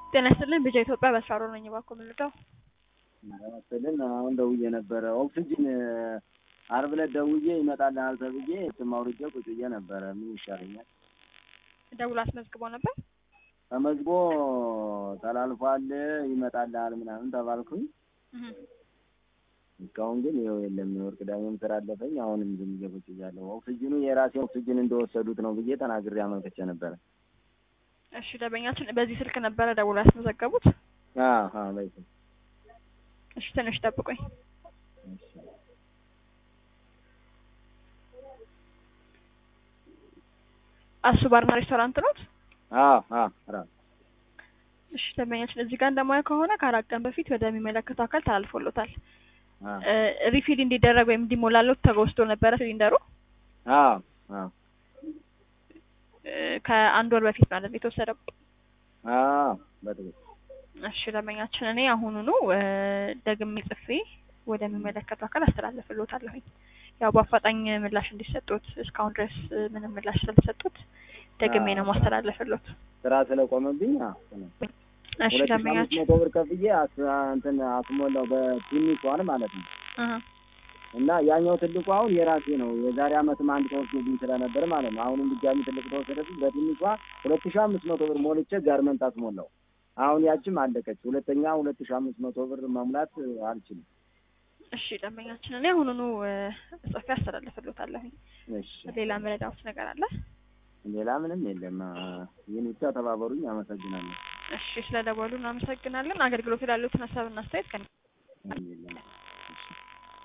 ጤና ይስጥልኝ ቢጃ ኢትዮጵያ በስራሮ ነኝ። እባክዎ ምን ልርዳው? መሰልን አሁን ደውዬ ነበረ። ኦክሲጅን አርብ ዕለት ደውዬ ይመጣልሃል ተብዬ ስም አውርጄ ቁጭ ብዬ ነበረ። ምን ይሻለኛል? ደውሎ አስመዝግቦ ነበር። ተመዝግቦ ተላልፏል ይመጣልሃል ምናምን ተባልኩኝ። እህ እስካሁን ግን ይኸው የለም። የወርቅ ዳሜም ስራ አለፈኝ። አሁንም ዝም ብዬ ቁጭ ብያለሁ። ኦክሲጅኑ የራሴ ኦክሲጅን እንደወሰዱት ነው ብዬ ተናግሬ አመልክቼ ነበረ። እሺ ደንበኛችን በዚህ ስልክ ነበረ ደውሎ ያስመዘገቡት? አዎ አዎ በይ እሺ ትንሽ ጠብቁኝ። አሱ ባርና ሬስቶራንት ኖት? አዎ አዎ ራሱ እሺ ደንበኛችን እዚህ ጋር እንደማየው ከሆነ ከአራት ቀን በፊት ወደሚመለከተው አካል ተላልፎሎታል። አዎ ሪፊል እንዲደረግ ወይም እንዲሞላሎት ተወስዶ ነበረ ሲሊንደሩ አዎ አዎ እ ከአንድ ወር በፊት ማለት ነው የተወሰደው። አዎ በትክክል እሺ ደንበኛችን እኔ አሁኑኑ እ ደግሜ ጽፌ ወደሚመለከተው አካል አስተላልፍልዎታለሁኝ። ያው በአፋጣኝ ምላሽ እንዲሰጡት እስካሁን ድረስ እ ምንም ምላሽ ስላልሰጡት ደግሜ ነው ማስተላለፍልዎት። ስራ ስለቆመብኝ አዎ እሺ ሁለት ሺህ አምስት ደንበኛችን መቶ ብር ከፍዬ አስ- እንትን አስሞላው በትንሿን ማለት ነው። እህ እና ያኛው ትልቁ አሁን የራሴ ነው። የዛሬ አመትም አንድ ተወስዶብኝ ስለነበር ማለት ነው። አሁንም ድጋሚ ትልቅ ተወሰደብኝ። በትንሿ ሁለት ሺህ አምስት መቶ ብር ሞልቼ ጋርመንት አስሞላው። አሁን ያችም አለቀች። ሁለተኛ ሁለት ሺህ አምስት መቶ ብር መሙላት አልችልም። እሺ ደንበኛችን እኔ አሁኑኑ እ ጽፌ አስተላልፍልዎታለሁኝ። እሺ ሌላ መረዳዎት ነገር አለ? ሌላ ምንም የለም። አ- ይህን ብቻ ተባበሩኝ። አመሰግናለሁ። እሺ ስለደወሉ እናመሰግናለን። አገልግሎት ላሉትን ሀሳብና አስተያየት ከ ምንም የለም።